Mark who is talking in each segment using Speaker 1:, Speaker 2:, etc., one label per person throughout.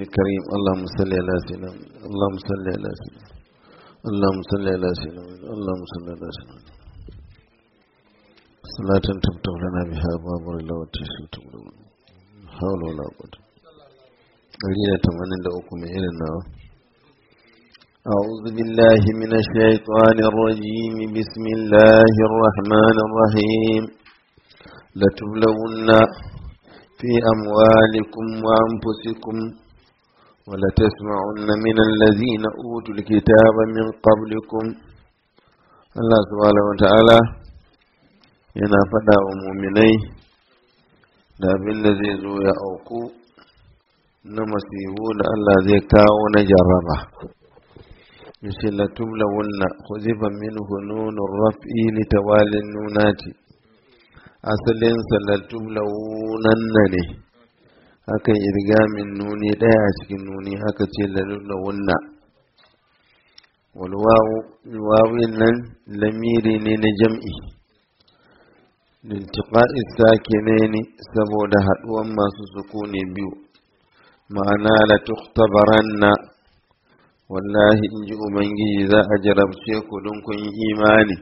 Speaker 1: الكريم اللهم صل على سيدنا اللهم صل على سيدنا اللهم صل على سيدنا اللهم صل على سيدنا صلاة تفتح لنا بها باب الله والتشفي تقول حول ولا قوة أريد تمنى لأكم إلى النار أعوذ بالله من الشيطان الرجيم بسم الله الرحمن الرحيم لتبلون في أموالكم وأنفسكم ولتسمعن من الذين أوتوا الكتاب من قبلكم الله سبحانه وتعالى yana faɗa wa muminai da abin da zai zo ya auku na masibu da Allah zai kawo na jarraba yace la tumlawunna khuzifa minhu nunur raf'i li tawalin nunati asalin sa la tumlawunanna ne aka irga min nuni daya a cikin nuni aka ce la tumlawunna wal wawu wawin nan lamiri ne na jam'i lintiqa'i sakinaini saboda haduwan masu sukuni biyu ma'ana la tukhtabaranna wallahi in ji ubangiji za a jarabce ku don kun yi imani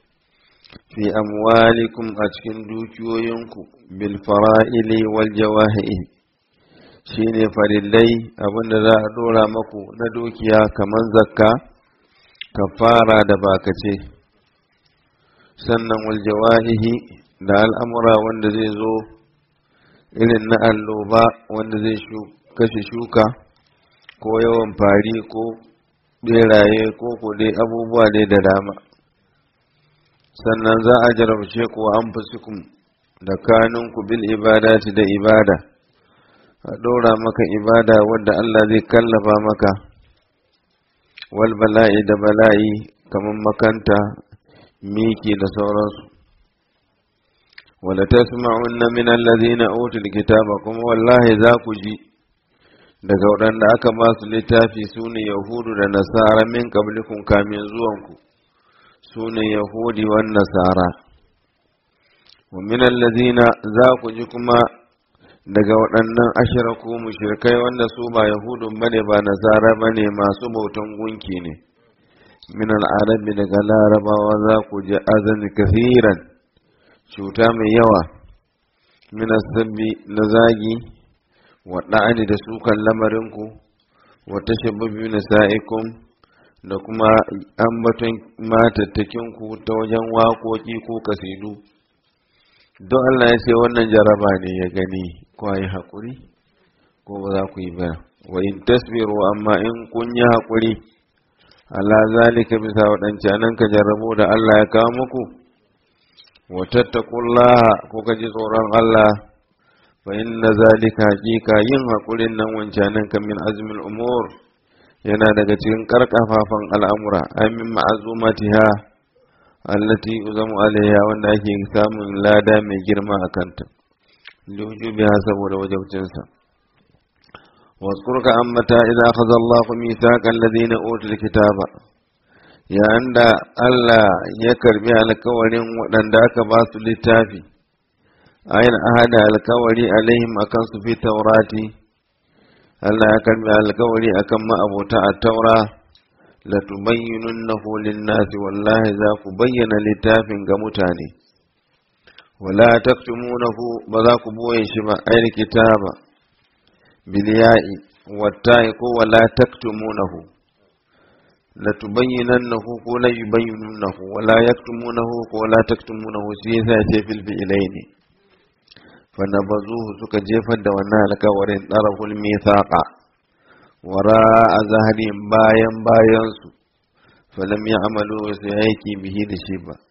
Speaker 1: fi amwalikum a cikin dukiyoyinku bil fara'ili wal jawahi shine farillai abinda za a dora maku na dukiya kamar zakka kafara da bakace sannan wal jawahihi da al'amura wanda zai zo irin na alloba wanda zai kashe shuka ko yawan fari ko beraye ko dai abubuwa dai da dama sannan za a jarabce ku an fusikun da kanunku bil ibadati da ibada a ɗora maka ibada wadda Allah zai kallafa maka wal bala'i da bala'i kamar makanta miki da sauransu wala tasma'unna min allazina utul kitaba kuma wallahi za ku ji daga waɗanda aka ba su littafi su ne yahudu da nasara min kablikun kamin zuwanku su ne yahudi wan nasara wa min allazina za ku ji kuma daga waɗannan ashiraku mushrikai wanda su ba yahudun bane ba nasara bane masu bautan gunki ne min al'arabi daga larabawa za ku ji azan kafiran cuta mai yawa min sabbi na zagi waɗa'ani da sukan lamarinku wata shababi na sa'ikum da kuma ambaton matattakinku ta wajen waƙoƙi ko kasidu don Allah ya ce wannan jaraba ne ya gani ko yi haƙuri ko ba za ku yi ba wa in tasbiru amma in kun yi haƙuri ala zalika bisa waɗancanan ka jarrabo da Allah ya kawo muku wa tattaqullaha ko ka ji tsoron Allah fa inna zalika haqiqa yin hakurin nan wancanan kan min azmil umur yana daga cikin karkafafan al'amura amin ma'azumatiha allati uzamu alaiha wanda ake samun lada mai girma a kanta liwujubiha saboda wajabcinsa واذكرك أمتا إذا أخذ الله ميثاق الذين أوتوا الكتاب يا عند الله يكربي على كورين ودن داك باس للتافي ayin ahada alkawari alaihim akan su fi taurati Allah ya karbi alkawari akan ma'abota a taura la tubayyinunnahu lin-nasi wallahi za ku bayyana littafin ga mutane wala taktumunahu ba za ku boye shi ba ayar kitaba bil ya'i watta'i ko wala taktumunahu la tubayyinannahu ko la yubayyinunahu wala yaktumunahu ko la taktumunahu shi yasa ce fil fi'ilaini fanabazuhu suka jefar da wannan alkawarin ɗaraful mithaqa wara a zaharin bayan bayansu falam ya amalu su aiki bihi da shi ba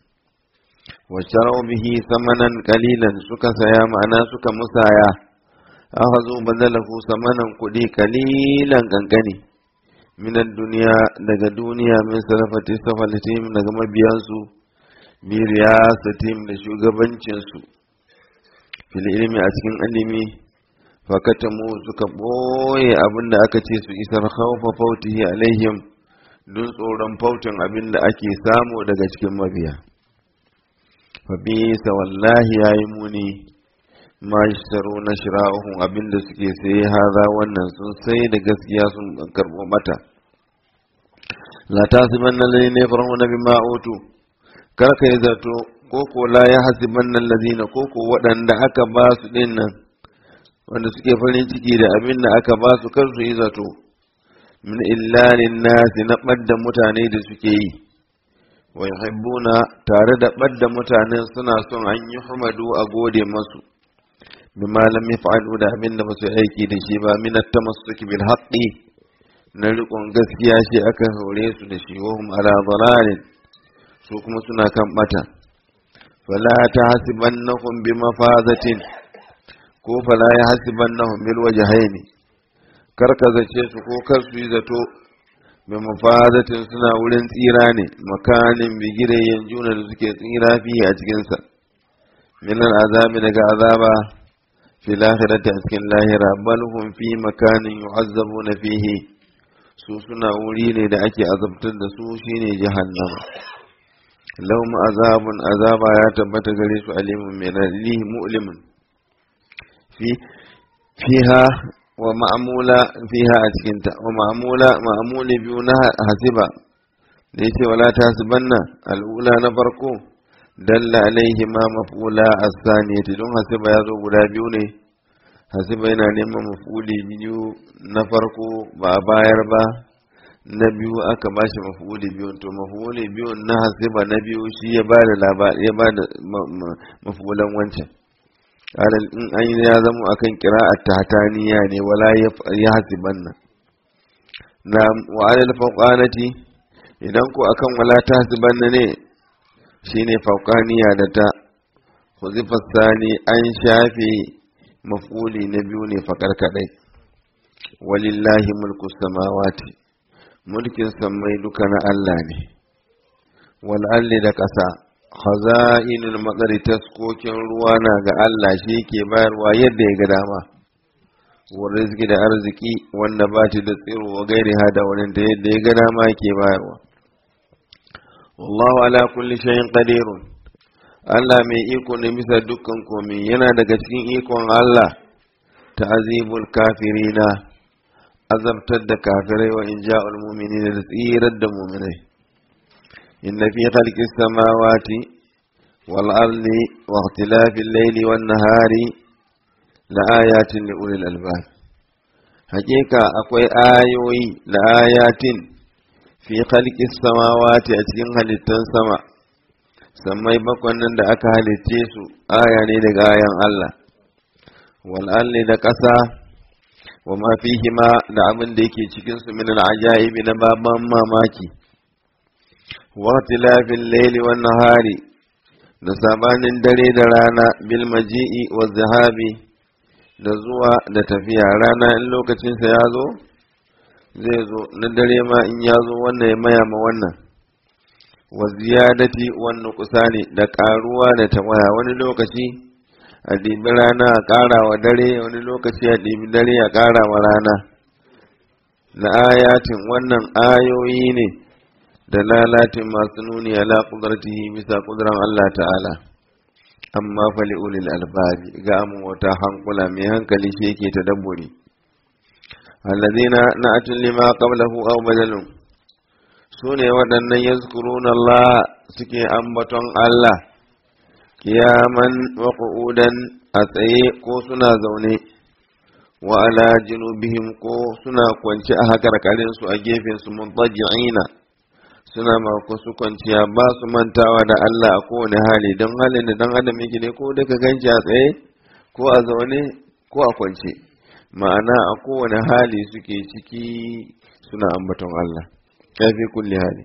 Speaker 1: wacce bihi samanan kalilan suka saya ma'ana suka musaya aka zo badalahu samanan kuɗi kalilan kankani minan duniya daga duniya min sarafati safalatim daga mabiyansu bi riyasatim da shugabancinsu fil ilmi a cikin ilimi fakatamu suka ɓoye abin da aka ce su isar khawfa fautihi alaihim don tsoron fautin abin da ake samu daga cikin mabiya fa bisa wallahi yayi muni ma yashtaru na shira'uhum abinda suke saye haza wannan sun sai da gaskiya sun karbo mata la tasibanna alladhina yafrahuna bima utu kar kai zato ko ko la yahsibanna alladhina ko ko waɗanda aka ba su din nan wanda suke farin ciki da abin da aka ba su kar su yi zato min illalin nasi na ɓadda mutane da suke yi wa yuhibbuna tare da ɓadda mutanen suna son an yi humadu a gode masu bima lam yaf'alu da abin da basu aiki da shi ba min at-tamassuki bil haqqi na riƙon gaskiya shi aka hore su da shi wa hum ala dalalin su kuma suna kan bata fala tahsibannahum bi mafazatin ko fala yahsibannahum bil wajhaini kar ka zace su ko kar su yi zato bi mafazatin suna wurin tsira ne makanin bigire yanjuna da suke tsira fiye a cikinsa min azabi daga azaba في الآخرة أسكن لاهرة بل هم في مكان يعذبون فيه su suna wuri ne da ake azabtar da su shine jahannama lahum azabun azaba ya tabbata gare su alimun min alihi mu'limun fi fiha wa ma'mula fiha a cikin ta wa ma'mula ma'muli biyu na hasiba da yace wala tahsibanna al'ula na farko dalla alaihi ma maf'ula as-saniyati don hasiba ya zo guda biyu ne hasiba yana neman maf'uli biyu na farko ba a bayar ba na biyu aka ba shi maf'uli biyu to maf'uli biyu na hasiba na biyu shi ya bada labari ya bada maf'ulan wancan alal in an yi ya zama akan qira'at tahtaniya ne wala ya hasibanna na wa alal fawqanati idan ko akan wala tahsibanna ne shine fauqaniya da ta huzifar sani an shafe mafuli na biyu ne fakar kadai walillahi mulku samawati mulkin sammai duka na Allah ne wal'alli da ƙasa khaza'inul matsari taskokin ruwa na ga Allah shi ke bayarwa yadda ya ga dama wa rizki da arziki wanda ba da tsiro wa gairi hada wani da yadda ya ga dama ke bayarwa wallahu ala kulli shay'in qadirun Allah mai iko ne bisa dukkan komai yana daga cikin ikon Allah ta'azibul kafirina azabtar da kafirai wa inja'ul mu'minina da tsirar da mu'minai inna fi khalqis samawati wal ardi wa ikhtilafil layli wan nahari la ayatin li ulil albab hakika akwai ayoyi la ayatin fi khalqis samawati a cikin halittan sama sammai bakwan nan da aka halicce su aya ne daga ayan Allah wal da ƙasa wa ma fihima da abin da yake cikin su min al-ajaibi na baban mamaki wa tilafil layli wan nahari da sabanin dare da rana bil maji'i wa zahabi da zuwa da tafiya rana in lokacin sa ya zo zai zo na dare ma in ya zo wannan ya maya ma wannan wa ziyadati wan nuqsani da karuwa da tawaya wani lokaci a ɗibi rana a ƙara wa dare wani lokaci a ɗibi dare a ƙara wa rana na ayatin wannan ayoyi ne da lalatin masu nuni ala ƙudartihi bisa ƙuduran Allah ta'ala amma fali ulil albabi ga amin wata hankula mai hankali shi yake ta dabbori allazina na'atun lima qablahu aw badalun su ne waɗannan yazkuruna Allah suke ambaton Allah kiyaman wa qu'udan a tsaye ko suna zaune wa ala junubihim ko suna kwance a hakarkarin su a gefen su muntaji'ina suna mako su kwanciya ba su mantawa da Allah a kowane hali don halin da dan adam yake ne ko daga ganci a tsaye ko a zaune ko a kwance ma'ana a kowane hali suke ciki suna ambaton Allah kafi kulli hali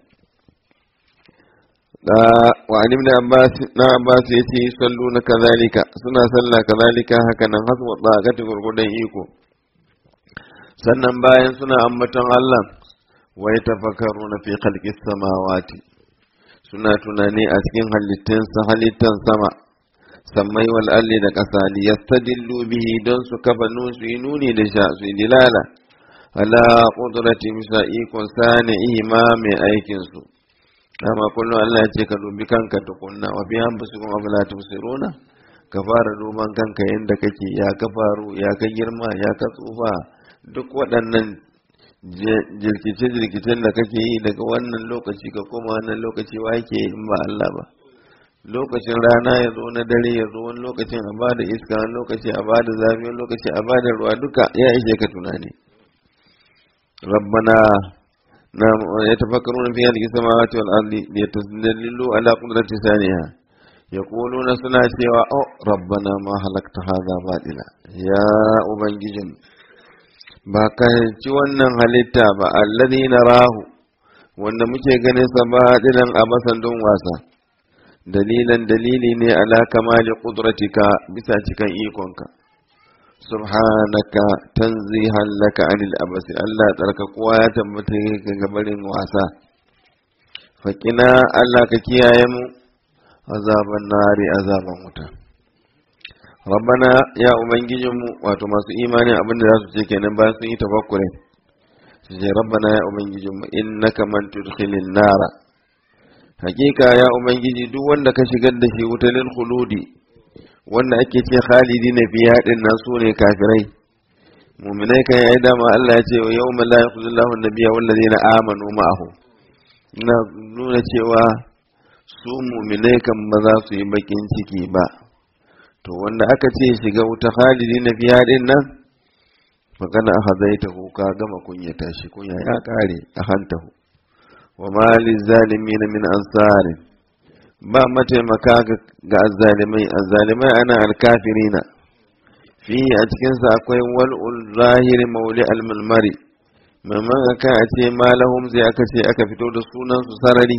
Speaker 1: da wa an ibn abbas na abbas yace sallu na kazalika suna sallah kazalika haka nan hasu wa tsakati gurgudan iko sannan bayan suna ambaton Allah wa yatafakkaruna fi khalqis samawati suna tunani a cikin halittun sa halittan sama sammai wal alli da kasa li yastadillu bihi don su kafa nusu yi nuni da sha su dilala ala qudrati bisa ikon sani ima mai aikin su dama kullum Allah ya ce ka dubi kanka tukunna wa bi anfusikum afala tubsiruna ka fara duban kanka yadda kake ya ka faru ya ka girma ya ka tsufa duk waɗannan jirkice-jirkicen da kake yi daga wannan lokaci ka koma wannan lokaci wa yake in ba Allah ba lokacin rana ya zo na dare ya zo wani lokacin a ba da iska wani lokaci a ba da zafi wani lokaci a ba da ruwa duka ya ishe ka tunani rabbana na ya tafakkaru na fiye da samawati wal ardi ya tasdallilu ala qudrati saniha yaquluna suna cewa oh rabbana ma halakta hadha batila ya ubangijin ba ka ci wannan halitta ba alladhi narahu wanda muke ganin sa batilan a masan don wasa dalilan dalili ne ala kamali qudratika bisa cikan ikonka subhanaka tanzihan laka anil abasi Allah tsarka kowa ya tabbata ga gabarin wasa faƙina Allah ka kiyaye mu azaban nari azaban wuta rabbana ya ubangijinmu wato masu imani abinda za su ce kenan bayan sun yi tafakkure su ce rabbana ya ubangijinmu innaka man tudkhilin nara hakika ya ubangiji duk wanda ka shigar da shi wutalin khuludi wanda ake ce khalidi na biya din nan su ne kafirai muminai kan yi dama Allah ya ce wa yau la yakhudullahu nabiyya wallazina amanu ma'ahu ina nuna cewa su muminai kan ba za su yi bakin ciki ba to wanda aka ce shiga wuta khalidi na biya din nan magana a hazaita ka gama kunyata shi kunya ya kare a hantahu wa malin zalimin min ansarin ba mataimaka ga azzalimai azzalimai ana alkafirina fi a cikinsa akwai wal'ul zahiri mauli almulmari mamman aka a ce malahum sai aka ce aka fito da sunansu sarari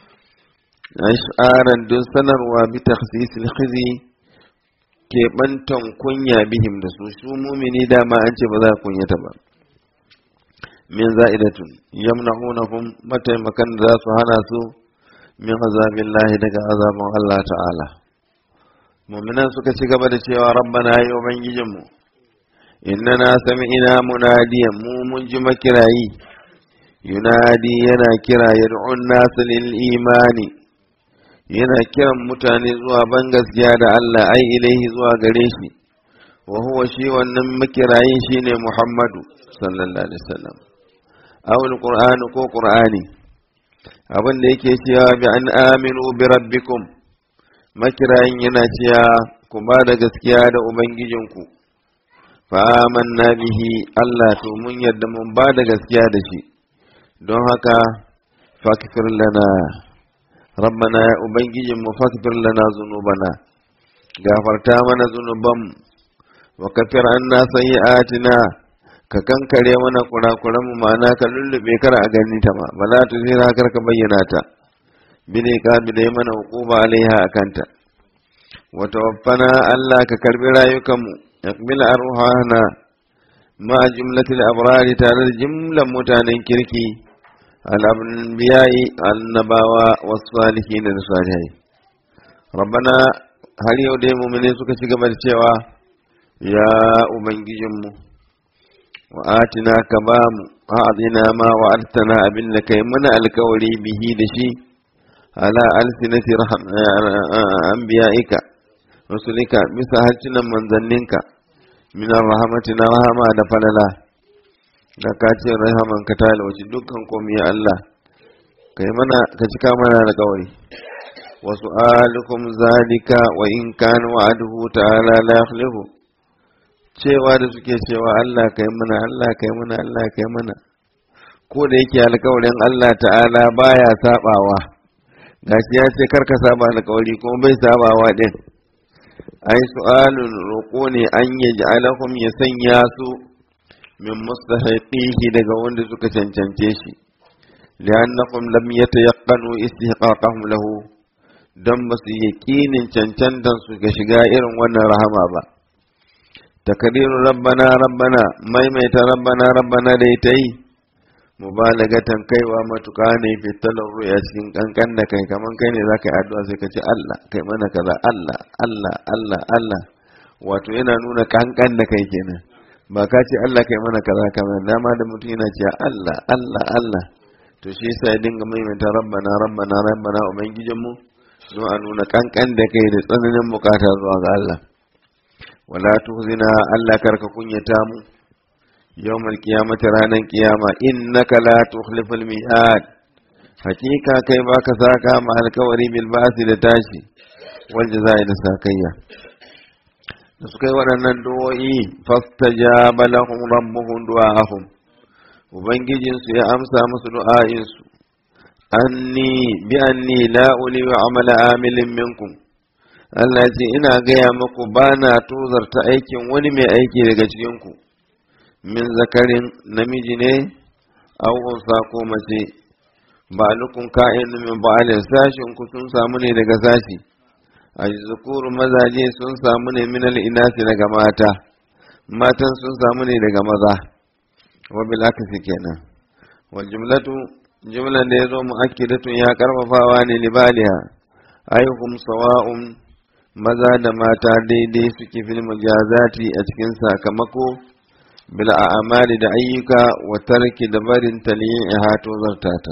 Speaker 1: ash'aran don sanarwa bi takhsisil khizi keɓantan kunya bihim da su su mumini dama an ce ba za kunyata ba min za'idatun yamna'unahum mataimakan da za su hana su min azabin lahi daga azabin Allah ta'ala muminan suka ci gaba da cewa rabbana ya ubangijinmu innana sami'ina munadiyan mu mun ji makirayi yunadi yana kira yad'un nasu lil imani yana kiran mutane zuwa ban gaskiya da Allah ai ilaihi zuwa gare shi wa huwa shi wannan makirayin shine Muhammadu sallallahu alaihi wasallam awul qur'ani ko qur'ani abin da yake cewa bi an aminu bi rabbikum makirayin yana cewa ku ba da gaskiya da ubangijinku fa amanna bihi Allah to mun yadda mun ba da gaskiya da shi don haka fakfir lana rabbana ya ubangijin mu fakfir lana zunubana gafarta mana zunuban wa kafir anna sayyi'atina ka kankare mana kurakuran mu ma'ana ka lullube kar a gani ta ma bala tu zira kar ka bayyana ta bine ka bide mana hukuba alaiha akanta wa tawaffana Allah ka karbi rayukan mu yakmil arwahana ma jumlatil abrari tare da jumlan mutanen kirki al-anbiya'i annabawa was salihin da salihai rabbana har yau dai mu'mine suka ci gaba da cewa ya ubangijinmu wa atina ka ba mu a'adina ma wa artana abin da kai mana alkawari bihi da shi ala alsinati anbiya'ika rasulika bisa harcinan manzanninka min rahmati na rahama da falala da ka ce rahaman ka ta lauci dukkan komai ya Allah kai mana ka cika mana alkawari wa su'alukum zalika wa in kana wa'aduhu ta'ala la yakhlifu cewa da suke cewa Allah kai mana Allah kai mana Allah kai mana ko da yake alkawarin Allah ta'ala baya sabawa gashi ya ce karka saba alkawari kuma bai sabawa din ai su'alun roƙo ne an yaj'alakum ya sanya su min mustahiqihi daga wanda suka cancance shi li'annakum lam yatayaqqanu istihqaqahum lahu dan basu yaƙinin cancantan su ga shiga irin wannan rahama ba takadiru rabbana rabbana maimaita rabbana rabbana da ita yi mubalagatan kaiwa matuƙa ne fitalar ruya cikin kankan da kai kaman kai ne zaka yi addu'a sai ka ce Allah kai mana kaza Allah Allah Allah Allah wato yana nuna kankan da kai kenan ba ka ce Allah kai mana kaza kamar dama da mutum yana cewa Allah Allah Allah to shi yasa ya dinga maimaita rabbana rabbana rabbana ubangijin mu don a nuna kankan da kai da tsananin bukata zuwa ga Allah wala tuhzina Allah karka kunyata mu yawmal qiyamati ranan qiyama innaka la tukhliful mi'ad hakika kai baka saka ma alkawari bil ba'si da tashi wal jazaa'i da sakayya da suka yi waɗannan du'o'i fastajaba lahum rabbuhum du'a'ahum ubangijinsu ya amsa musu du'a'insu anni bi anni la uli wa amala amilin minkum Allah ya ce ina gaya muku ba na tozarta aikin wani mai aiki daga cikinku min zakarin namiji ne aw unsa ko mace ba lukun ka'in min ba'alin sashin ku sun samu ne daga sashi a zukuru mazaje sun samu ne min al'inasi daga mata matan sun samu ne daga maza wa bil akasi kenan wal jumlatu jumlan da yazo muakkidatun ya karfafawa ne libaliha ayyukum sawa'un maza da mata daidai suke fil mujazati a cikin sakamako bil a'mali da ayyuka wa tarki da barin tali'iha to zartata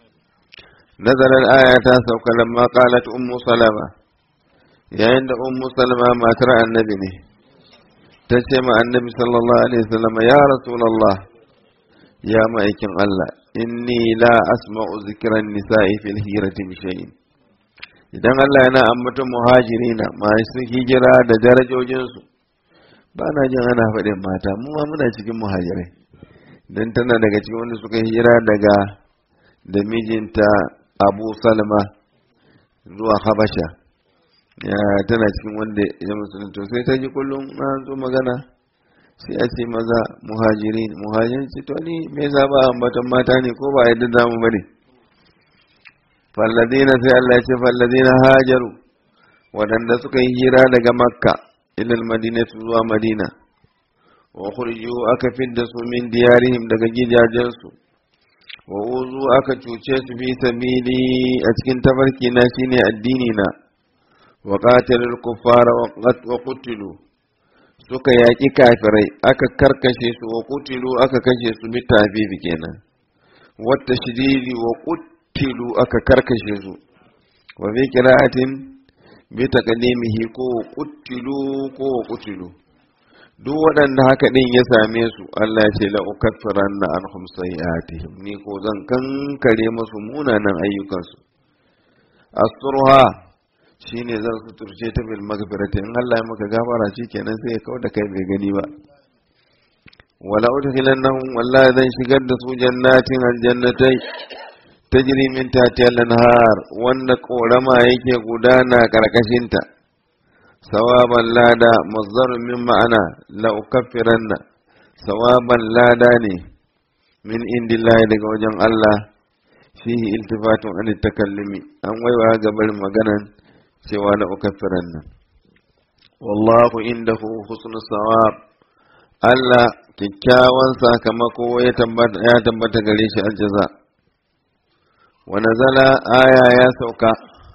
Speaker 1: nazarar aya ta sauka lamma qalat ummu salama yayin da ummu salama matar annabi ne ta ce ma annabi sallallahu alaihi wasallam ya rasulullah ya ma'aikin Allah inni la asma'u zikran nisa'i fil hirati bi shay'in idan Allah yana ambaton muhajirina masu hijira da darajojinsu ba na jin ana faɗin mata mu ma muna cikin muhajirai dan tana daga cikin wanda suka hijira daga da mijinta Abu Salma zuwa Habasha ya tana cikin wanda ya musulunta sai ta ji kullum na zo magana sai a ce maza muhajirin muhajirin ce to ni me yasa ba ambaton mata ne ko ba yadda zamu bane falladina sai Allah ya ce falladina hajaru waɗanda suka yi hira daga makka ilal madinatu zuwa madina wa khuriju aka fidda su min diyarihim daga gidajensu wa uzu aka cuce su fi sabili a cikin tafarki na shine addini na wa qatalul kuffara wa qutilu suka yaƙi kafirai aka karkashe su wa qutilu aka kashe su bi tafifi kenan wata shididi wa qutilu aka karkashe su wa fi qira'atin bi taqdimihi ko qutilu ko qutilu duk waɗanda haka ɗin ya same su Allah ya ce la ukaffiranna anhum sayi'atihim ni ko zan kankare musu munanan ayyukansu asturha shine zan suturce ta bil magfirati in Allah ya maka gafara kenan sai ya kawo da kai bai gani ba wala udkhilannahum wallahi zan shigar da su jannatin aljannatai tajri min tahtiha al-anhar wanda korama yake gudana karkashin ta sawaban lada mazdarun min ma'ana la ukaffiranna sawaban lada ne min indillahi daga wajen Allah fihi iltifatun an takallumi an waiwa ga barin maganan cewa la ukaffiranna wallahu indahu husnu sawab Allah kyakkyawan sakamako ya tabbata ya tabbata gare shi aljaza wa nazala aya ya sauka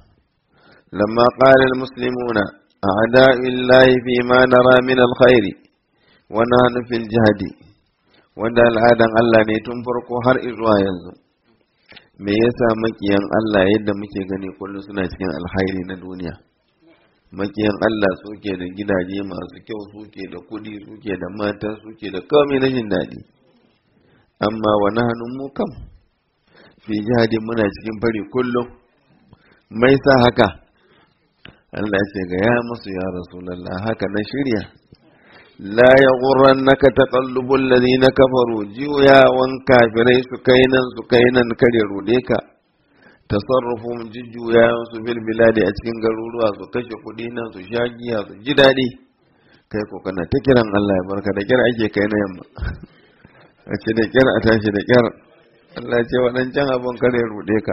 Speaker 1: lamma qala almuslimuna أعداء الله فيما نرى من الخير ونحن في الجهد wanda al'adan Allah ne tun farko har izuwa yanzu me yasa makiyan Allah yadda muke gani kullum suna cikin alkhairi na duniya makiyan Allah suke da gidaje masu kyau suke da kudi suke da mata suke da komai na jin daɗi amma wani hannun mu kam fi jihadi muna cikin fari kullum mai sa haka Allah ce ga ya musu ya Rasulallah haka na shirya la ya gurran naka taqallubul ladina kafaru juyawan kafirai su kai nan su kai nan kare rude ka tasarrufum jujjuyawan su bil biladi a cikin garuruwa su kashe kuɗi nan su sha giya su ji daɗi kai ko kana ta kiran Allah ya barka da kyar ake kai na yamma a ce da kyar a tashi da kyar Allah ce waɗancan abin kare rude ka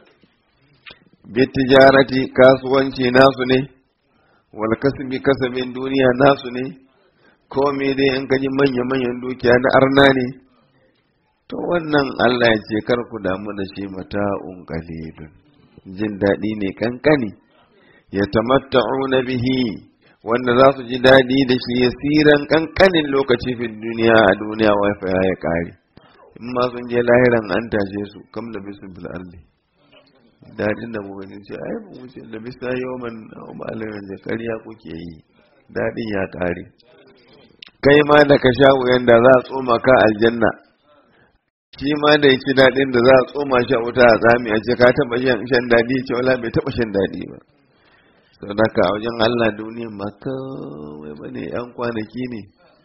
Speaker 1: bitijarati kasuwanci nasu ne wal kasbi kasabin duniya nasu ne komai dai in kaji manya-manyan dukiya na arna ne to wannan Allah ya ce kar ku damu da shi mata'un qalilun jin daɗi ne kankani ya tamatta'una bihi wanda za su ji daɗi da shi yasiran kankanin lokaci fi duniya a duniya wifi ya kare in ma sun je lahiran an tashe su kam da bisu bil ardi daɗin da muka ce ai mu wuce da bisa yawman malamin da ƙarya kuke yi daɗin ya ƙare kai ma da ka sha wuyan da za a tsoma ka aljanna shi ma da ya ci daɗin da za a tsoma shi a wuta a tsami a ce ka taɓa shan daɗi ce wala bai taɓa shan daɗi ba sau da ka a wajen allah duniyan ma kawai ba ne yan kwanaki ne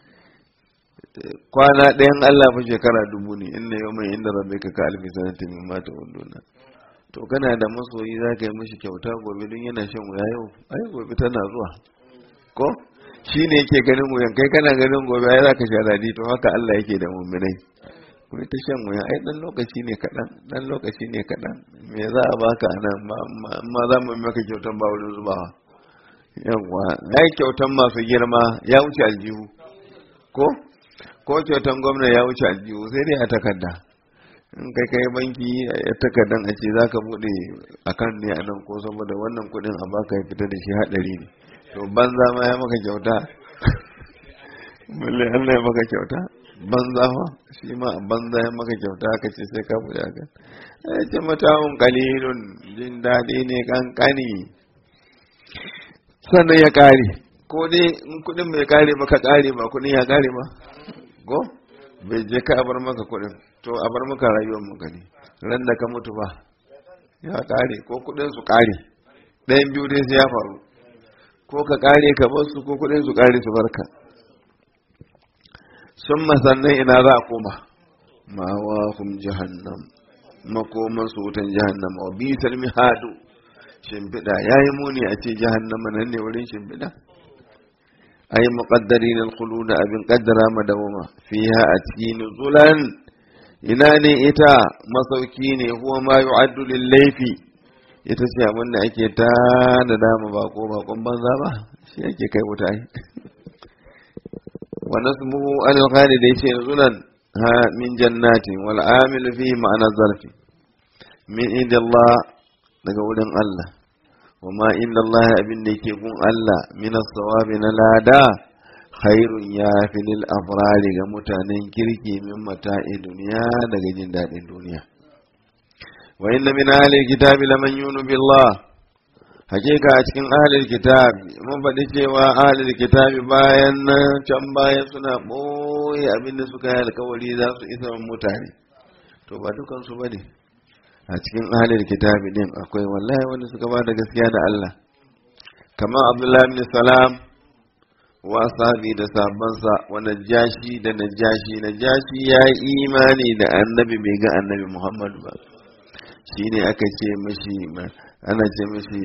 Speaker 1: kwana ɗayan allah fa shekara dubu ne inda yau mai inda rabbi ka ka alfi sanatin min mata wunduna to kana da masoyi za ka yi mishi kyauta gobe don yana shan wuya yau ai gobe tana zuwa ko shi ne yake ganin wuyan kai kana ganin gobe ai za ka sha daɗi to haka Allah yake da muminai kuma ta shan wuya ai dan lokaci ne kaɗan dan lokaci ne kaɗan me za a baka a nan ma za mu maka kyautan ba wurin zubawa yawwa ai kyautan masu girma ya wuce aljihu ko ko kyautan gwamna ya wuce aljihu sai dai a takarda in kai kai banki a takardan a ce za ka buɗe akan ne a nan ko saboda wannan kuɗin a baka ya fita da shi haɗari ne to banza ma ya maka kyauta balle Allah ya maka kyauta banza fa shi ma banza ya maka kyauta aka ce sai ka buɗe akan ya ce mata'un qalilun jin daɗi ne kankani sannan ya ƙare ko dai in kuɗin bai ƙare ba ka ƙare ba kuɗin ya ƙare ba go bai je ka bar maka kuɗin to a bar maka rayuwar mu gani ran da ka mutu ba ya kare ko kudin su kare ɗayan biyu dai sai ya faru ko ka kare ka bar su ko kudin su kare su barka sun masannan ina za a koma ma wa hum jahannam makoman su wutan jahannama wa bi salmi hadu shimfiɗa ya yi muni a ce jahannama nan ne wurin shimfiɗa ay muqaddarin al-khulud abin qaddara madawama fiha atkin zulan ina ne ita masauki ne huwa ma yu'addu lil-layfi ita ce abin da ake ta da dama ba ko bakon banza ba shi yake kai wuta ai wa nasbuhu al-khalid yace zulan ha min jannatin wal amil fihi ma'ana zarfi min indallah daga wurin Allah wa ma inda Allah abin da yake gun Allah min as-sawabi na lada khairun ya fi lil afrari ga mutanen kirki min mata'i duniya daga jin daɗin duniya wa inna min ahli kitabi laman yunu billah hakika a cikin ahli kitabi mun faɗi cewa ahli kitabi bayan can bayan suna ɓoye abin da suka yi alkawari za su isa mutane to ba dukansu ba ne a cikin ahalin kitabi din akwai wallahi wanda suka ba da gaskiya da Allah kamar Abdullahi bin Salam wa sahabi da sabansa wa najashi da najashi najashi ya yi imani da annabi bai ga annabi Muhammad ba shine aka ce mashi ana ce mashi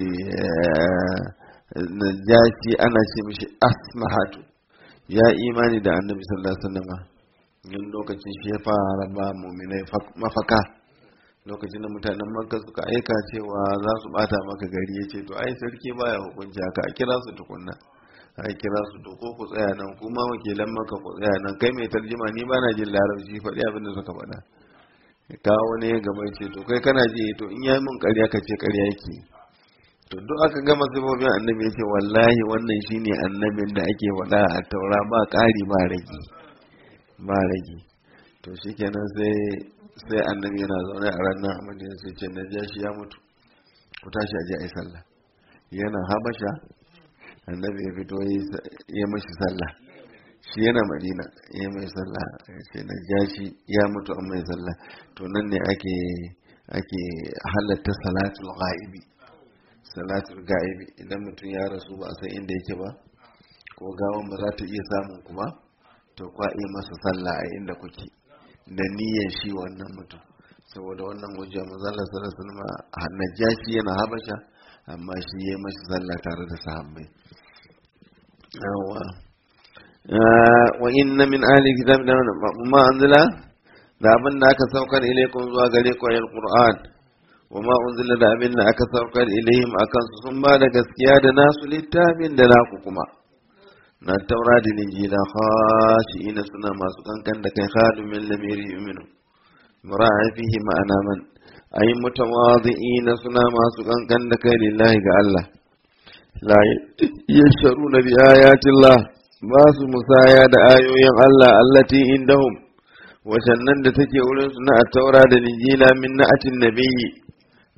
Speaker 1: najashi ana ce mashi asmahatu ya imani da annabi sallallahu alaihi wasallam yin lokacin shi ya fara ba muminai mafaka lokacin da mutanen makka suka aika cewa za su bata maka gari ya ce to ai sarki baya hukunci haka a kira su tukunna a kira su to ko ku tsaya nan kuma wakilan maka ku tsaya nan kai mai tarjima ni ba na jin larabci faɗi abin da suka faɗa kawo ne gaba ce to kai kana ji to in yayi mun ƙarya ka ce ƙarya yake to duk aka gama sifofin annabi ya ce wallahi wannan shine annabin da ake faɗa a taura ba ƙari ba rage ba rage to shikenan sai sai annabi yana zaune a ranar a madina sai ce na shi ya mutu ku tashi a je a yi sallah yana habasha annabi ya fito ya mashi sallah shi yana madina ya mai sallah ce na shi ya mutu an mai sallah to nan ne ake ake halatta salatul ghaibi salatul ghaibi idan mutum ya rasu ba a san inda yake ba ko gawan ba za ta iya samun ku ba to kwa iya masa sallah a inda kuke da niyyar shi wannan mutum saboda wannan hujja manzala sallallahu alaihi wasallam najashi yana habasha amma shi yayi mashi sallah tare da sahabbai yawa wa inna min ahli kitab da ma anzala da abin da aka saukar ilaikum zuwa gare ku ayal qur'an wa ma unzila da abin da aka saukar ilaihim akan su sun ba da gaskiya da nasu littafin da naku kuma na taura da linjila khashi'ina suna masu kankan da kai khadimin lamiri yu'minu mura'a fihi ma'ana man ay mutawadhi'ina suna masu kankan da kai lillahi ga Allah la yasharuna bi ayati Allah ba su musaya da ayoyin Allah allati indahum wacannan da take wurin su na taura da linjila min na'atin nabiyyi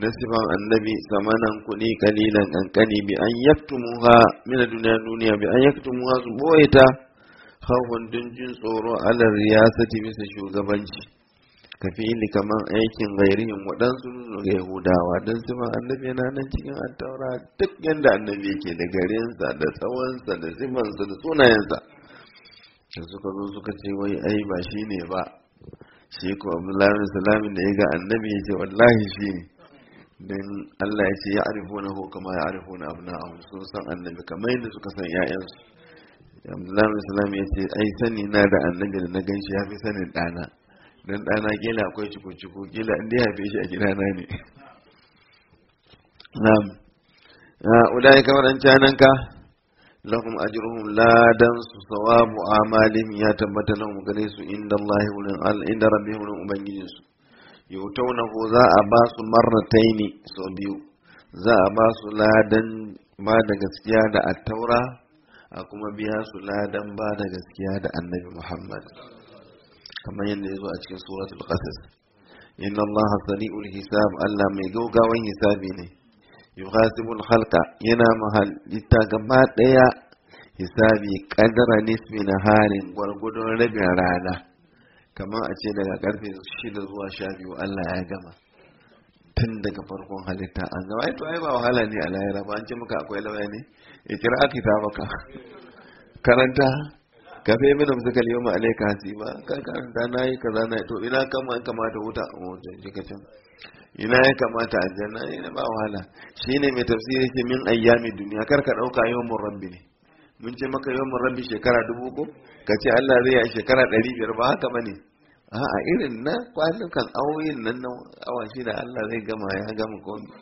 Speaker 1: na sifan annabi samanan kuɗi kalilan kankani bi an yaktumuha min duniya duniya bi an yaktumuha su boye ta khawfun dun jin tsoro ala riyasati bisa shugabanci ka fi'ili kaman aikin gairihin waɗansu ga yahudawa don sifan annabi yana nan cikin attaura duk yanda annabi yake da garinsa da tsawonsa da sifansa da sunayensa da suka zo suka ce wai ai ba shi ne ba shi ko abdullahi salamin da ya ga annabi ya ce wallahi shi ne don allah ya ce ya arifo na ko kama ya arifo na abu na sun san annabi kamar yadda suka san ya'yansu abdullahi salamin ya ce ai sani na da annabi da na gan shi ya fi sanin ɗana don ɗana gila akwai ciko-ciko gila inda ya haife shi a gidana ne na'am ulai kamar an cananka lahum ajruhum ladan su sawabu amalihim ya tabbata lahum gare su inda Allah wurin al inda rabbihim wurin ubangijin su yautawna ko za a ba su marrataini so biyu za a ba su ladan ba da gaskiya da attaura a kuma biya su ladan ba da gaskiya da annabi Muhammad kamar yadda ya zo a cikin suratul qasas inna Allah sari'ul hisab Allah mai gaugawan hisabi ne yuhasibul khalqa yana mahalitta gaba daya hisabi kadara nisbi na harin gwargwadon rabin rana kamar a ce daga karfe shida zuwa sha biyu Allah ya gama tun daga farkon halitta an gama ai to ai ba wahala ne a lahira ba an ce maka akwai lauya ne ya kira aka ta maka karanta ka fi mina musu kalli yau ma'alaika hasiba ka karanta na yi kaza na to ina kama kamata wuta a wajen jikacin ina ya kamata aljanna ne ba wahala shine mai tafsiri ce min ayyami duniya kar ka dauka yawmun rabbi ne mun ce maka yawmun rabbi shekara dubu ko ka ce Allah zai yi shekara ɗari biyar ba haka bane a irin na kwanukan awoyin nan na awa shida Allah zai gama ya gama komai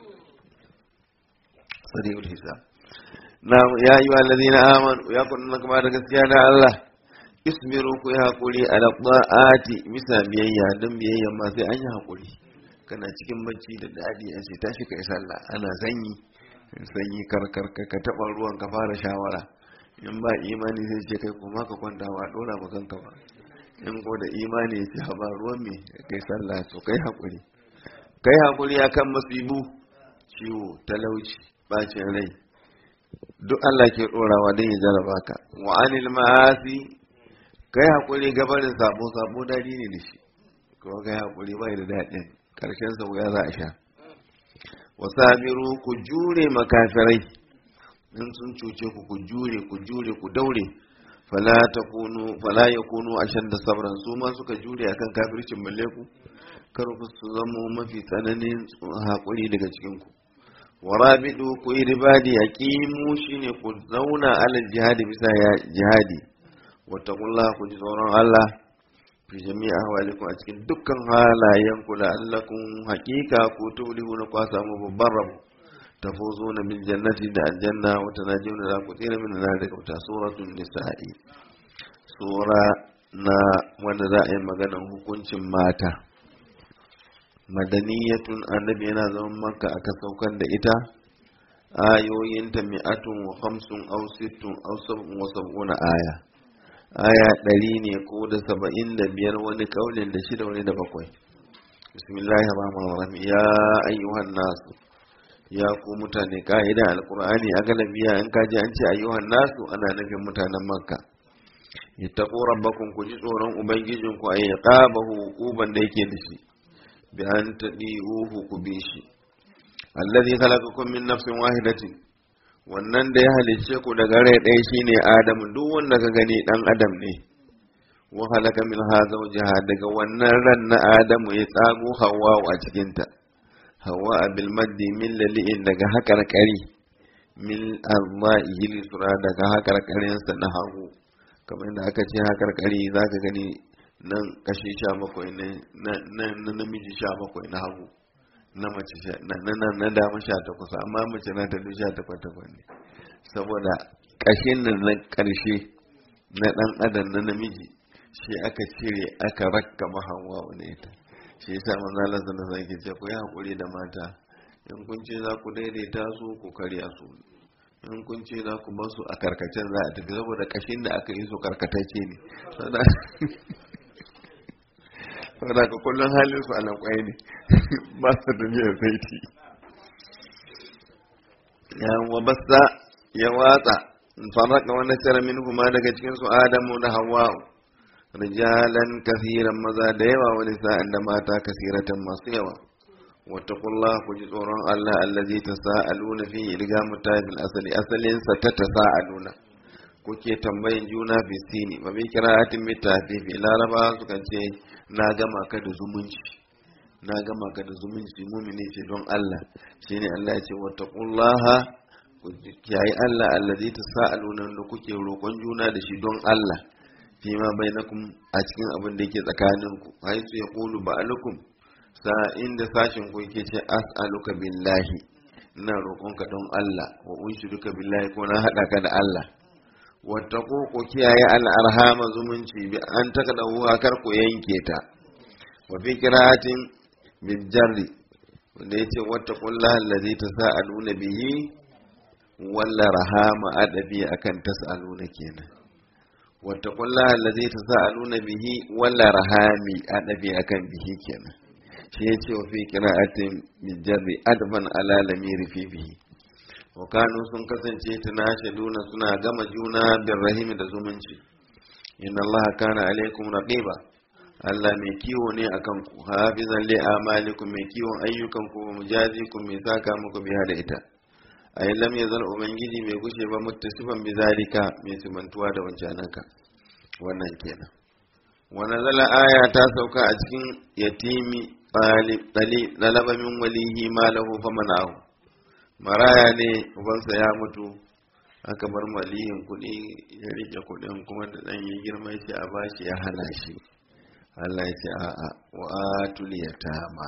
Speaker 1: sari'ul hisab na ya yi wa ladina amanu ya kunna kuma da gaskiya da Allah ismiru ku yi hakuri ala ta'ati bisa biyayya don biyayya ma sai an yi hakuri kana cikin bacci da dadi a ce tashi kai sallah ana sanyi sanyi karkar ka taba ruwan ka fara shawara in ba imani sai ce kai kuma ka kwanta ba dora ba kanka ba in ko da imani ya ce ba ruwan me kai sallah to kai hakuri kai hakuri akan masibu ciwo talauci bacin rai duk Allah ke dorawa don ya jaraba ka wa anil ma'asi kai hakuri gabarin sabo sabo dadi ne da shi ko kai hakuri bai da dadin karshen sa wuya za a sha wasabiru ku jure makafirai in sun cuce ku ku jure ku jure ku daure fala takunu fala yakunu ashadda sabran su ma suka jure akan kafircin balle ku kar ku su zama mafi tsananin hakuri daga cikin ku warabidu ku yi ribadi yaqimu shine ku zauna alal jihadi bisa jihadi wattaqullaha ku ji tsoron Allah fi jami'a ahwalikum a cikin dukkan halayen ku la'allakum haqiqa ku tuflihuna ku samu babban rabo tafuzuna bil jannati da aljanna wa tanajuna za ku tsira min nar daga wuta suratul nisa'i sura na wanda za a yi maganar hukuncin mata madaniyatun annabi yana zaman makka aka saukar da ita ayoyinta mi'atun wa hamsin aw sittun aw sab'un wa sab'una aya aya ɗari ne ko da saba'in da biyar wani kaulin da shida wani da bakwai bismillahir rahmanir rahim ya ayyuhan nasu ya ku mutane ka'ida alqur'ani a galabiya in kaji an ce ayyuhan nasu ana nufin mutanen makka ittaqu rabbakum ku ji tsoron ubangijinku ay qabahu hukuban da yake da shi bi an tadi'uhu ku bi shi alladhi khalaqakum min nafsin wahidatin wannan da ya halicce ku daga rai ɗaya shine Adamu duk wanda ka gani dan Adam ne wa halaka min zawjaha daga wannan ran na Adamu ya tsago Hawwa a cikin ta Hawwa bil maddi min lali'in daga hakar kari min arma'ihi lisra daga hakar karin sa na hagu kamar yadda aka ce hakar kari zaka gani nan kashi sha bakwai na namiji sha bakwai na hagu na mace na na dama sha takwas amma mace na ta sha takwas takwas ne saboda ƙashin nan na ƙarshe na ɗan adam na namiji shi aka cire aka rakka mahawa wani ita shi yasa manzo Allah sallallahu alaihi wasallam ce ku yi hakuri da mata in kun ce za ku daidaita su ku karya su in kun ce za ku bar su a karkacen za a tafi saboda ƙashin da aka yi su karkatacce ne saboda ka kullum halin su a lankwai ne ba su da niyyar saiti ya wa bassa ya watsa farraka wani tara min kuma daga cikin su adamu da hawa'u rijalan kasiran maza da yawa wani sa'an da mata kasiratan masu yawa wattaqullah ku ji tsoron Allah allazi tasaaluna fi riga mutafil asali asalin sa ta tasaaluna kuke tambayin juna fi sini ba bi kira'atin mitafifi laraba sukan ce na gama ka da zumunci na gama ka da zumunci mumini ce don Allah shine Allah ya ce wattaqullaha ku kiyaye Allah allazi tasaaluna da kuke roƙon juna da shi don Allah fi ma bainakum a cikin abin da yake tsakaninku haisu yaqulu ba'alukum sa inda sashin ku yake ce as'aluka billahi ina roƙonka don Allah wa unshiduka billahi ko na hada ka da Allah wattaqu ku kiyaye al'arhama zumunci bi an takadahu kar ku yanke ta wa fi qira'atin bil jarri wanda yace wattaqullaha allazi tasaaluna bihi walla rahama adabi akan tasaaluna kenan wattaqullaha allazi tasaaluna bihi walla rahami adabi akan bihi kenan shi yace wa fi qira'atin bil jarri adban ala lamiri fi bihi wa kanu sun kasance tunashiduna suna gama juna bin rahimi da zumunci inna Allah kana alaikum raqiba Allah mai kiwo ne akan ku hafizan li amalikum mai kiwon ayyukan ku wa mujazikum mai saka muku biya da ita ay lam yazal ubangiji mai gushe ba muttasifan bi zalika mai simantuwa da wancananka wannan kenan wa nazala aya ta sauka a cikin yatimi talib talaba min walihi malahu famana'ahu maraya ne ubansa ya mutu aka bar maliyin kuɗi ya rike kuɗin kuma da ɗan ya girma shi a bashi ya hana shi Allah ya ce a'a wa atul yatama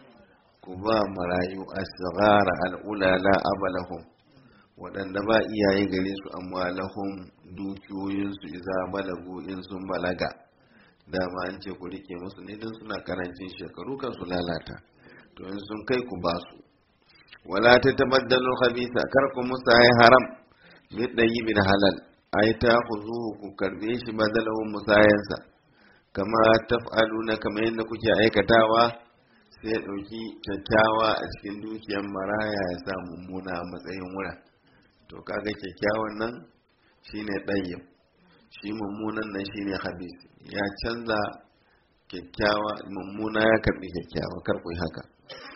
Speaker 1: ku ba marayu asghara al'ulala abalahum waɗanda ba iyaye gare su amma lahum dukiyoyinsu iza balagu in sun balaga dama an ce ku rike musu ne don suna karancin shekaru kan su lalata to in sun kai ku ba su wala ta tabaddalu khabisa kar ku musa ay haram bi bin halal ay ta khuzuhu ku karbe shi badalahu musayansa kama taf'aluna kama yadda kuke aikatawa sai ya dauki kyakkyawa a cikin dukiyar maraya ya sa mummuna a matsayin wura to kaga kyakkyawan nan shine ɗayyab shi mummunan nan shine habis ya canza kyakkyawa mummuna ya karbi kyakkyawa kar ku yi haka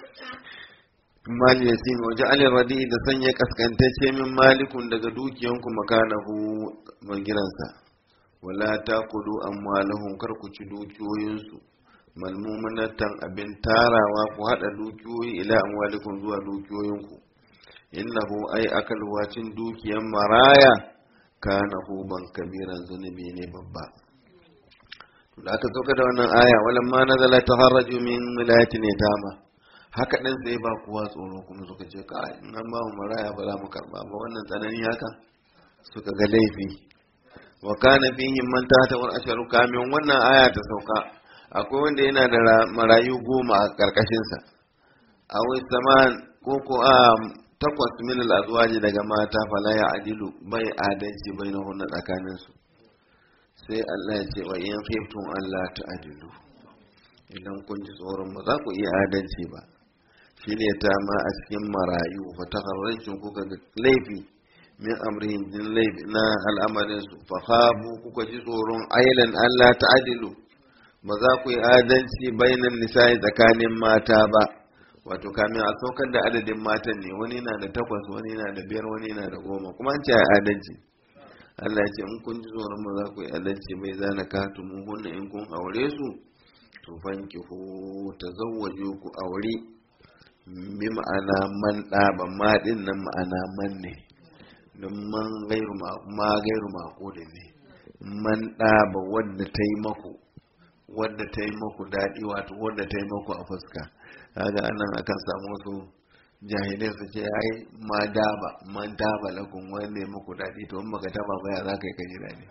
Speaker 1: mali ya simi waje alin radi da sanya kaskantacce min malikun daga dukiyanku makanahu magiransa wala ta kudu amwalahum kar ku ci dukiyoyinsu malmumanatan abin tarawa ku hada dukiyoyi ila amwalikum zuwa dukiyoyinku innahu ai akal wacin dukiyan maraya kana huban kabiran zunubi ne babba da aka sauka da wannan aya walan ma nazala taharraju min wilayatin yatama haka ɗin sai ba kuwa tsoro kuma suka ce ka in an ba mu maraya ba za mu karba ba wannan tsanani haka suka ga laifi wa kana fihim man tahta wal asharu kamin wannan aya ta sauka akwai wanda yana da marayu goma a karkashin sa aw saman ko ko a takwas min al azwaji daga mata fala ya adilu bai adalci bainahunna tsakanin su sai Allah ya ce wa in khiftum Allah ta'dilu idan kun ji tsoron ba za ku iya adalci ba shine ta ma a cikin marayu fa takarrancin kuka ga laifi min amrihim din laifi na al'amarin su fa khabu kuka ji tsoron ailan Allah ta'dilu ba za ku yi adalci bainan nisa'i tsakanin mata ba wato kamin a saukar da adadin matan ne wani na da takwas wani na da biyar wani na da goma kuma an ce adalci Allah ya ce in kun ji tsoron ba za ku yi adalci bai zana katumu hunna in kun aure su to fankihu tazawwaju ku aure bi ma'ana man ɗaba ma ɗin nan ma'ana man ne don man gairu ma gairu mako da ne man ɗaba wadda ta yi maku wadda ta yi maku daɗi wato wadda ta yi maku a fuska kaga anan akan samu wasu jahilai su ce ai ma daba man daba lakun wanda ya maku daɗi to in baka taba baya za ka yi kaji daɗi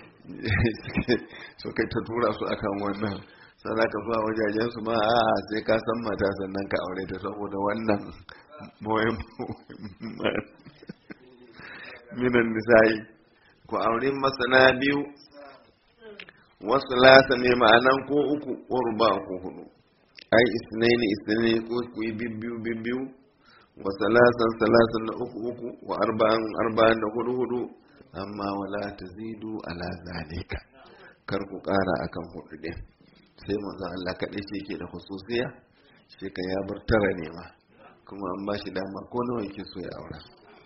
Speaker 1: so kai ta tura su akan wannan sana ka zuwa wajajen su ma a sai ka san mata sannan ka aure ta saboda wannan moyin minan nisa'i ku aure masana biyu wasu lasa ne ma'anan ko uku ko ruba ko hudu ai isnaini isnaini ko ku yi bibbiyu bibbiyu wa salasan salasan da uku uku wa arba'an arba'an da hudu hudu amma wala tazidu ala zalika kar ku kara akan hudu din sai manzon Allah kaɗai shi ke da hususiya shi ka ya bar tara ne ma kuma an ba shi dama ko nawa yake so ya aura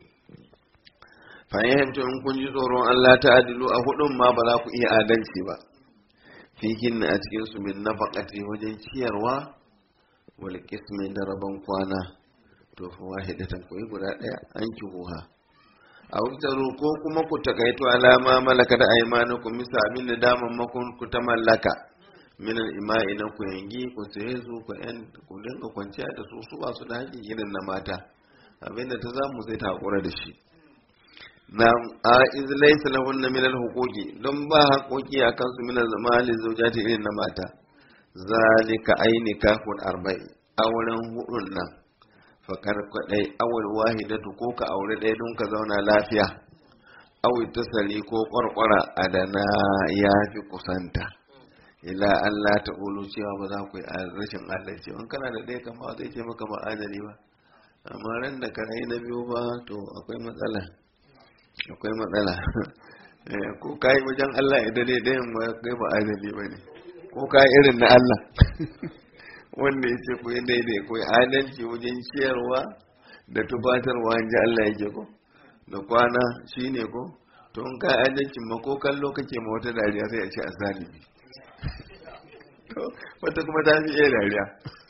Speaker 1: fahimta in kun ji tsoron Allah ta adilu a hudun ma ba za ku iya adalci ba fihin a cikin su min nafaqati wajen ciyarwa wal qismi da rabon kwana to fa wahidatan ku yi guda daya an ki huha a wutaru ko kuma ku takaito alama malaka da aymanukum misa abin da daman makon ku ta mallaka min al-ima'i na ku yangi ku sai su ku yan ku dinga kwanciya da su su ba su da haƙi irin na mata abinda ta zamu sai ta hakura da shi na a iz laysa lahunna min al-huquqi don ba haƙoƙi akan su min al-zamali zawjati irin na mata zalika aini kafun arba'i auren hudun nan fakar kwadai awal wahidatu ko ka aure ɗaya don ka zauna lafiya awi tasali ko kwarkwara adana ya fi kusanta ila Allah ta ulu cewa ba za ku yi rashin adalci in kana da ɗaya kama zai ce maka ba adali ba amma ran da ka na biyu ba to akwai matsala akwai matsala ko ka yi wajen Allah ya dare ɗayan ba kai ba adali ba ne ko ka yi irin na Allah wanda ya ce ku yi daidai ku yi adalci wajen ciyarwa da tubatarwa in ji Allah yake ko da kwana shi ne ko to in ka adalcin ma ko kallo kake ma wata dariya sai a ce a zalibi to wata kuma ta fi iya dariya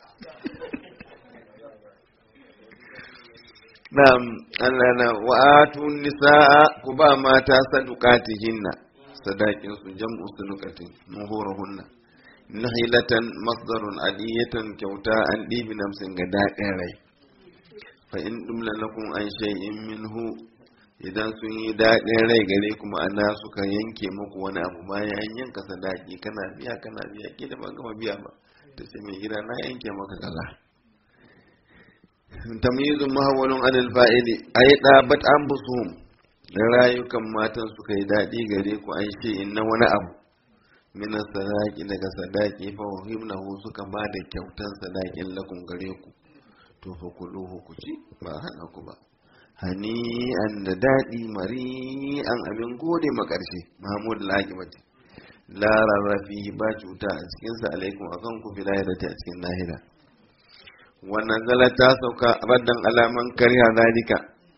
Speaker 1: na'am Allah na wa'atu nisaa ku ba mata sadukatihinna sadakin su jam'u sadukatin muhurahunna nahilatan masdarun aliyatan kyauta an ɗibi namsin ga daɗin rai fa in dumla lakum an shay'in minhu idan sun yi daɗin rai gare kuma ana suka yanke muku wani abu bayan an yanka sadaki kana biya kana biya ke da ban gama biya ba ta ce mai gida na yanke maka kaza tamyizun mahawalun anil fa'ili ay dabat anfusuhum da rayukan matan suka yi daɗi gare ku an shay'in na wani abu minan sadaki daga sadaki fa wahimnahu suka ba da kyautan sadakin lakum gare ku to fa kuluhu ku ci ba hana ku ba hani an da daɗi mari an abin gode ma ƙarshe mahmud al-aqibati la rarrafi ba cuta a cikin sa alaikum akan ku fi lahirati a cikin lahira wannan zala ta sauka raddan alaman kariya zalika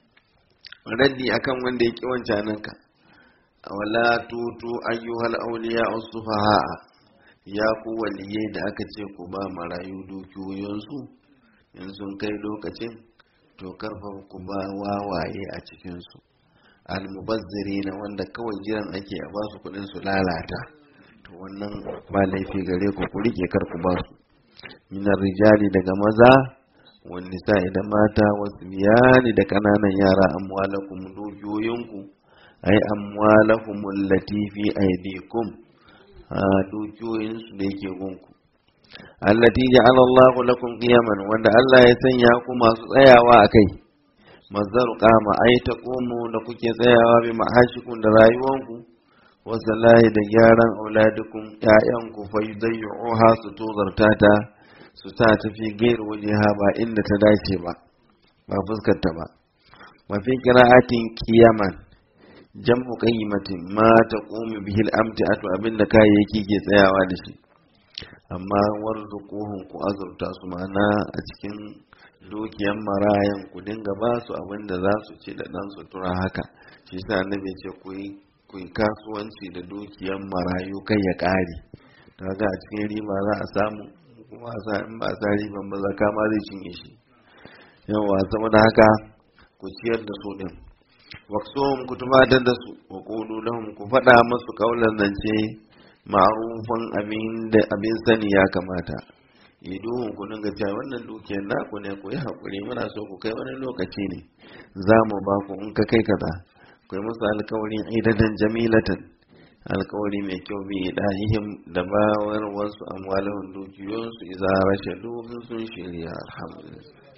Speaker 1: raddi akan wanda ya ki wancanan ka wala tutu ayyuhal awliya as-sufaha ya ku waliyai da aka ce ku ba marayu dukiyoyinsu in sun kai lokacin to karfa ku ba wawaye a cikinsu almubazziri na wanda kawai jiran ake a ba su kudin su lalata to wannan ba laifi gare ku ku rike kar ku ba su minar rijali daga maza wani nisa'i da mata wasu biyani da kananan yara amwalakum dukiyoyinku ai amwalahum allati fi aydikum a dukiyoyinsu da yake gunku allati ja'ala Allah lakum qiyaman wanda Allah ya sanya ku masu tsayawa akai mazdar qama ai taqumu da kuke tsayawa bi ma'ashikum da rayuwanku wa salahi da gyaran auladukum ƴaƴanku fa yudayyuha su tozarta ta su ta tafi gairu wajeha ba inda ta dace ba ba fuskar ta ba wa fi qira'atin qiyaman jam'u qayyimatin ma taqumu bihi al-amti'atu abinda kayayyaki ke tsayawa da shi amma warzuquhum ku azurta su mana a cikin dukiyan marayan ku dinga ba su abin da za su ci da dan sutura haka shi yasa annabi ce ku yi ku yi kasuwanci da dukiyan marayu kai ya kare kaga a cikin riba za a samu kuma sa in ba sa riban ba zaka ma zai cinye shi yawa saboda haka ku ciyar da su din waqsuhum ku tumatar da su wa qulu lahum ku faɗa musu kaulan zance ma'arufan abin da abin sani ya kamata iduhun ku dinga cewa wannan dukiyar naku ne ku yi haƙuri muna so ku kai wani lokaci ne za mu ba ku in ka kai kaza ku yi musu alkawarin idadan jamilatan alkawari mai kyau bi idahihim da bawar wasu amwalahun dukiyoyinsu iza rashe sun shirya alhamdulillah